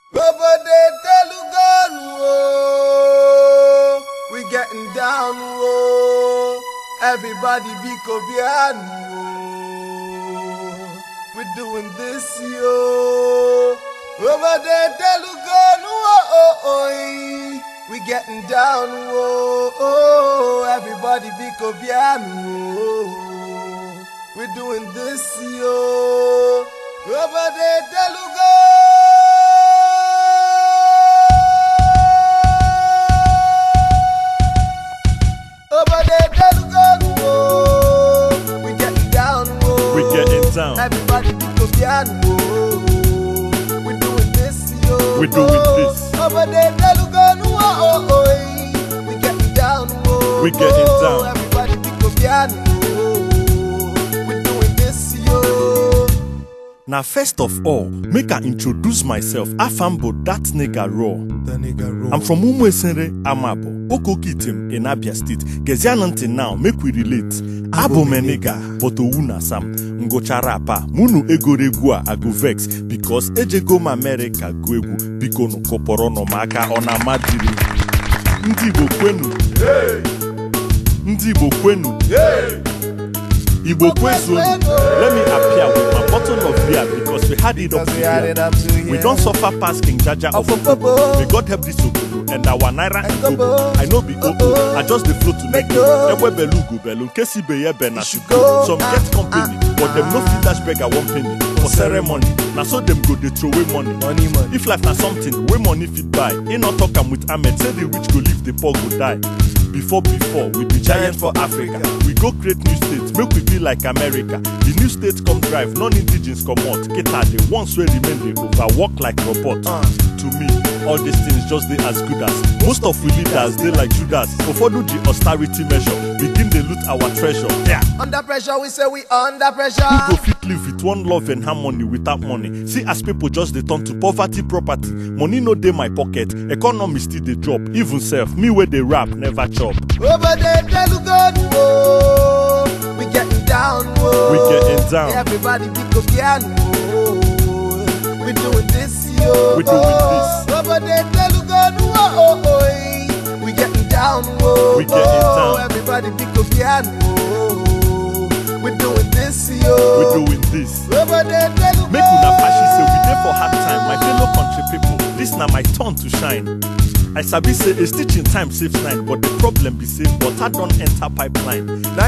Obode Telugonu, oh, we getting down, oh. Everybody be Kobianu, oh. We doing this, yo. Obode Telugonu, oh, oh, oh, eh. we getting down, oh, oh. Everybody be Kobianu, oh. We doing this, yo. Obode Telugonu. Obode Telugonu, oh. We getting down, oh. We getting down. Everybody be Kobianu, oh. We doing this, yo. We doing this. Obode Telugonu, oh, oh, oh. eh. We getting down, oh. We getting down. Everybody be Kobianu, oh. We doing this, yo. Now, first of all, make I introduce myself. Afambo, that nigga raw. The nigga roll. I'm from Umwesere, Amabo, Okokitim in Abia State. Gezian until now, make we relate. Abo meniga, but Owuna Sam. Ngochara pa, munu egoregua, I go vex. Because ejego ma America go egwu, biko no koporo no maka ona madiri. Ndị Igbo kwenu. Ndị Igbo kwenu. Igbo kwezuonu. Let me appear with my bottle of beer because we had it up Because to we had here. it up to here. We don't suffer past King Jaja of Of Opobo. Opobo. May God help this Obodo and our Naira and And Gobo. Gobo. I know be Obo. Gobo. I just the flow to make Go. go. Ewe belu go belu. Nkesi be ye be na should shugo. go. Some Ah, get company, ah, but them no fit dash beggar one penny for ceremony. Na so them go dey throw away money. Money, money. If life na something wey money fit buy, e no talk am with Ahmed say the rich go live, the poor go die. Before before, we be giant for Africa. We go create new states, make we be like America. The new states come drive, non-indigens comot. Kita the ones wey remain dey overwork like robot. Uh. To me, all these things just dey as good as. Most of we leaders dey like Judas. Ụfọdụ ji austerity measure, begin dey loot our treasure. Yeah. Under pressure, we say we under pressure. Who go fit live with one love and harmony without money? See as people just dey turn to poverty property. Money no dey my pocket, economy still dey drop. Even self, me wey dey rap never chop. Over there, Telugonu, oh. We getting down, oh. We getting down. Everybody be Kobianu, oh. We doing this, yo. We doing this. Over there, Telugonu, oh, oh, oh. eh. We getting down, oh. We getting oh. down. Everybody be Kobianu, oh. We doing this, yo. We doing this. Over there, Telugonu. Make una pashi say we dey for hard time, my fellow country people. This na my turn to shine. I sabi say a stitch in time saves nine, but the problem be say water don enter pipeline.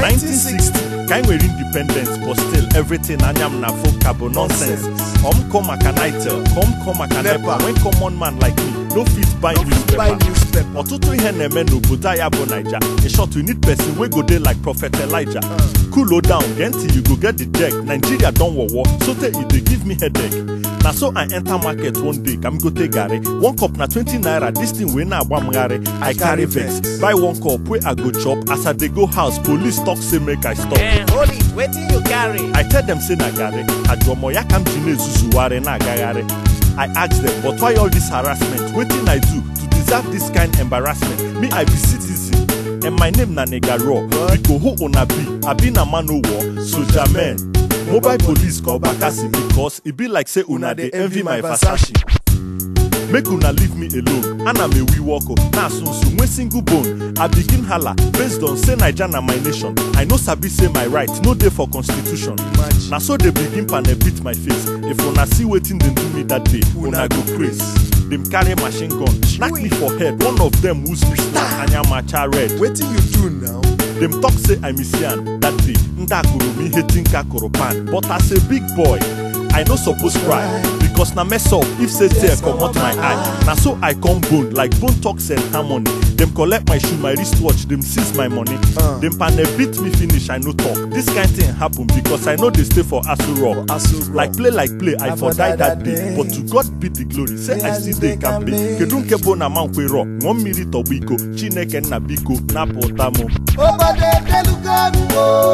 1960, kind we independence, but still everything anyam na full carbon nonsense. Come come akanitel, come come akanepa. Nepa. When common man like me no fit buy No fit buy newspaper. newspaper. Ọtụtụ ihe na-eme n'obodo anyị bụ Naija. In short, we need person wey go dey like Prophet Elijah. Cool down, get till you go get the check. Nigeria don wawa, so tey e dey give me headache. Na so I enter market one day, kam go take garri. One cup na 20 naira, this thing wey na-agba m garri. I carry vex. Buy one cup wey I go chop. As I dey go house, police talk say make I stop. Eh, hold it, wetin you carry? I tell them say na garri, ajuomo ya ka m ji na-ezuzugharị na-agagharị. I ask them, but why all this harassment? Wetin I do to deserve this kind embarrassment? Me, I be citizen, and my name na Nigga Raw. Biko who una be? I be na man o war, soldier man. Mobile police call Bakasi because e be like say una dey envy my Versace. Make una leave me alone. Ana me we walk up. Na sunsun when single bone. I begin holla based on say Naija na my nation. I no sabi say my right no dey for constitution. Imagine. Na so they begin panel beat my face. If una see wetin dem do me that day, una go praise. Dem carry machine gun, knack me for head. One of them wound me, anyamacha red. Wetin you do now? Dem talk say I miss yan that day. Ndakuru me hating kakuru pan. But as a big boy, I no suppose cry. Because na mess up if say tear comot my eye. Na so I come bone like bone talks and harmony. Dem collect my shoe, my wristwatch, dem seize my money. Uh. Dem panel beat me finish, I no talk. This kind thing happen because I no dey stay for Aso Rock. Aso Rock. Like play like play, I, for die that day. But to God be the glory, say I still dey kambe. Kedu nke bụ na mankwero, ṅụọ mmiri tọgbọ iko, Chineke nna biko, napụta mụ. Over there, Telugonu,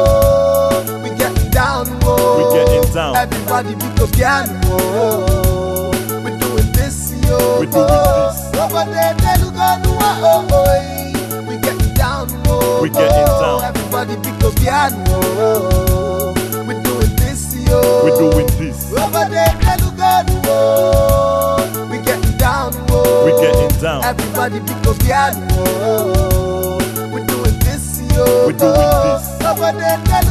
oh. We getting down, oh. We getting down. Everybody be Kobianu, oh. We doing this, yo. We doing this. Over there, Telugonu, oh, oh, oh. We getting down, oh. We getting down. Everybody be Kobianu, oh. We doing this, yo. We doing this. Over there, Telugonu, oh. We getting down. Everybody be go piano. We doing this, yo. We doing this. Nobody tell